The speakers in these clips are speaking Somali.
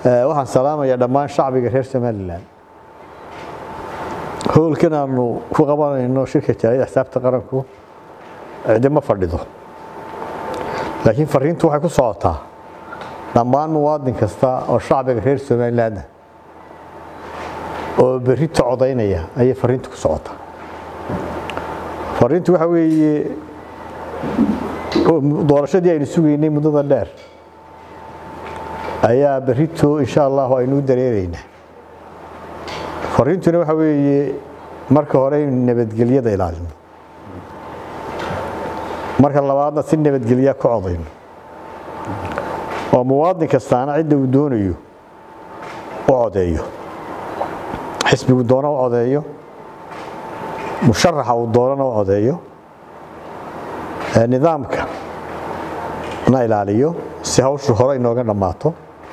waxaan salaamayaa dhammaan shacbiga reer somalilan howlkan aanu ku qabanayno shirka jaaliyada xisaabta qaranku cidima fadhido laakiin fariintu waxay ku socotaa dhammaan muwaadin kasta oo shacbiga reer somalilanna oo berrito codaynaya ayay fariintu ku socotaa fariintu waxa weeye doorashadii aynu sugaynay muddada dheer ayaa berrito insha allahu aynu u dareeraynaa fariintuna waxa weeye marka hore aynu nabadgelyada ilaalino marka labaadna si nabadgelya ku codayno oo muwaadin kastaana cidda uu doonayo u codeeyo xisbigu doona u codeeyo musharaxa uu doonana u codeeyo nidaamka na ilaaliyo si hawshu hore inooga dhammaato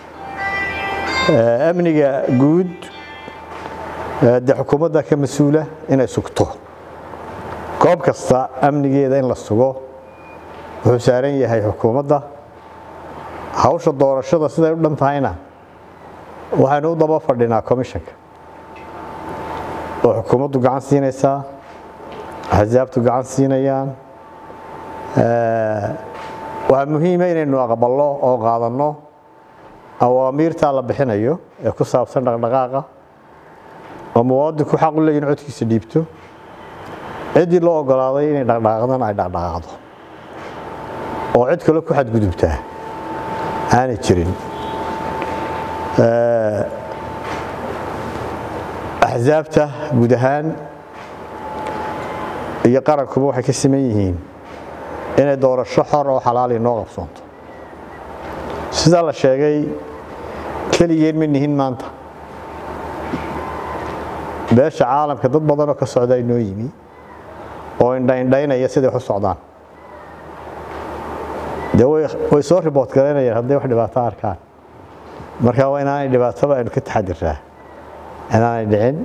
amniga guud dee xukuumadda ka mas-uula inay sugto goob kasta amnigeeda in la sugo wuxuu saaran yahay xukuumadda hawsha doorashada siday u dhan tahayna waxaynu u daba fadhinaa commishanka oo xukuumaddu gacan siinaysaa axsaabtu gacan siinayaan waxaa muhiima inaynu aqballo oo qaadanno awaamiirtaa la bixinayo ee ku saabsan dhaqdhaqaaqa oo muwaadinku xaq u leeya in codkiisa dhiibto ciddii loo ogolaaday inay dhaqdhaqaaqdana ay dhaqdhaqaaqdo oo cid kale ku xadgudubtaa aanay jirin axsaabta guud ahaan iyo qarankuba waxay ka siman yihiin inay doorasho xor oo xalaali noo qabsoonto sidaa la sheegay keligeen ma nihin maanta beesha caalamka dad badanoo ka socda inoo yimi oo indhaindhaynaya siday wax u socdaan dee way soo riboort garaynayaan hadday wax dhibaato arkaan marka waa inaanay dhibaataba aynu ka taxadiraa inaanay dhicin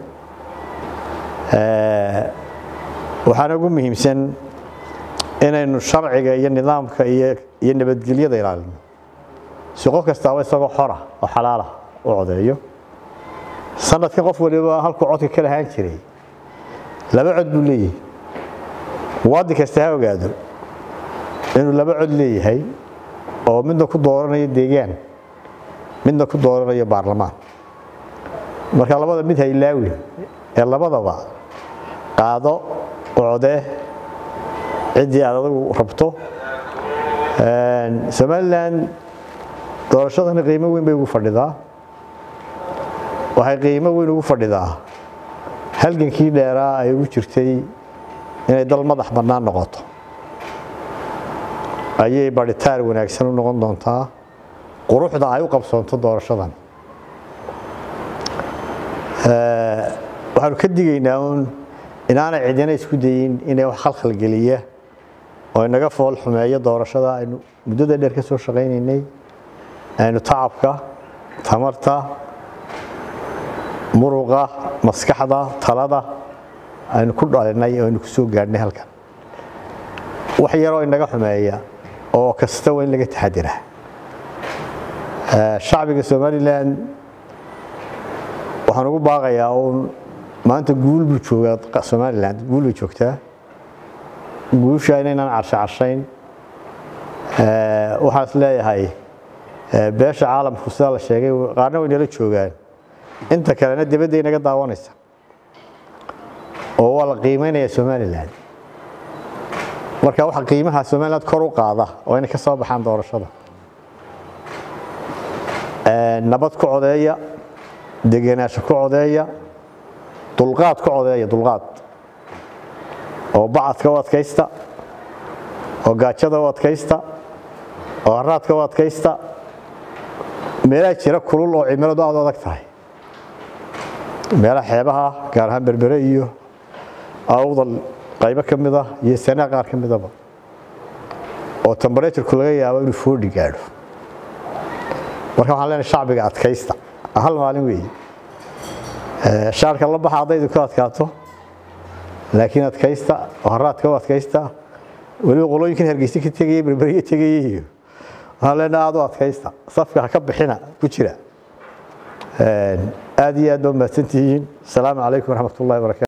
waxaana ugu muhiimsan inaynu sharciga iyo nidaamka iyo nabadgelyada ilaalino si qof kastaaba isagoo xora oo xalaala u codeeyo sanadkan qof waliba halkuu codka ka lahaan jiray laba cod buu leeyahay muwaadin kasta ha ogaado inuu laba cod leeyahay oo midna ku dooranayo deegaan midna ku dooranayo baarlamaan marka labada mid haylaawi ee labadaba qaado codee ciddii aad adagu rabto somalilan doorashadani qiimo weyn bay ugu fadhidaa waxay qiimo weyn ugu fadhidaa halgankii dheeraa ay ugu jirtay inay dal madax bannaan noqoto ayay barhitaar wanaagsan u noqon doontaa quruxda ay u qabsoonto doorashadan waxaanu ka digaynaa uun inaanay cidina isku dayin inay wax khalkhalgeliya oo inaga fool xumeeyo doorashada aynu muddada dheer ka soo shaqaynaynay aynu tacabka tamarta muruqa maskaxda talada aynu ku dhalinay oo aynu ku soo gaadhnay halkan wax yaroo inaga xumeeya oo kasta waa in laga taxadiraa shacbiga somalilan waxaan ugu baaqayaa uun maanta guul buu joogaa somalilan guul bay joogtaa guusha inaynaan carsho carshayn waxaan is leeyahay beesha caalamku sidaa la sheegay qaarna way nala joogaan inta kalena dibadday naga daawanaysa oo waa la qiimaynaya somalilan marka waxa qiimaha somaliland kor u qaada oo inay ka soo baxaan doorashada nabad ku codeeya degenaansho ku codeeya dulqaad ku codeeya dulqaad oo bacadka u adkaysta oo gaajada u adkaysta oo haraadka u adkaysta meelaha jira kulul oo cimiladu aad u adag tahay meelaha xeebaha gaar ahaan berbere iyo awdal qaybo ka mida iyo sanaa qaar ka midaba oo temberaturku laga yaabo inuu foodhi gaadho marka waxaan leenahay shacbiga adkaysta hal maalin weeye shaarka la baxa haddaydu ku adkaato laakiin adkaysta oo haraadka u adkaysta weliba qolooyinkan hargeysa ka tegaya berberiya tegaya iyo waxaan leenahay aad u adkaysta safka ha ka bixina ku jira aad iyo aad baa mahadsantihiin asalaamu calaykum waraxmat ullahi barakatu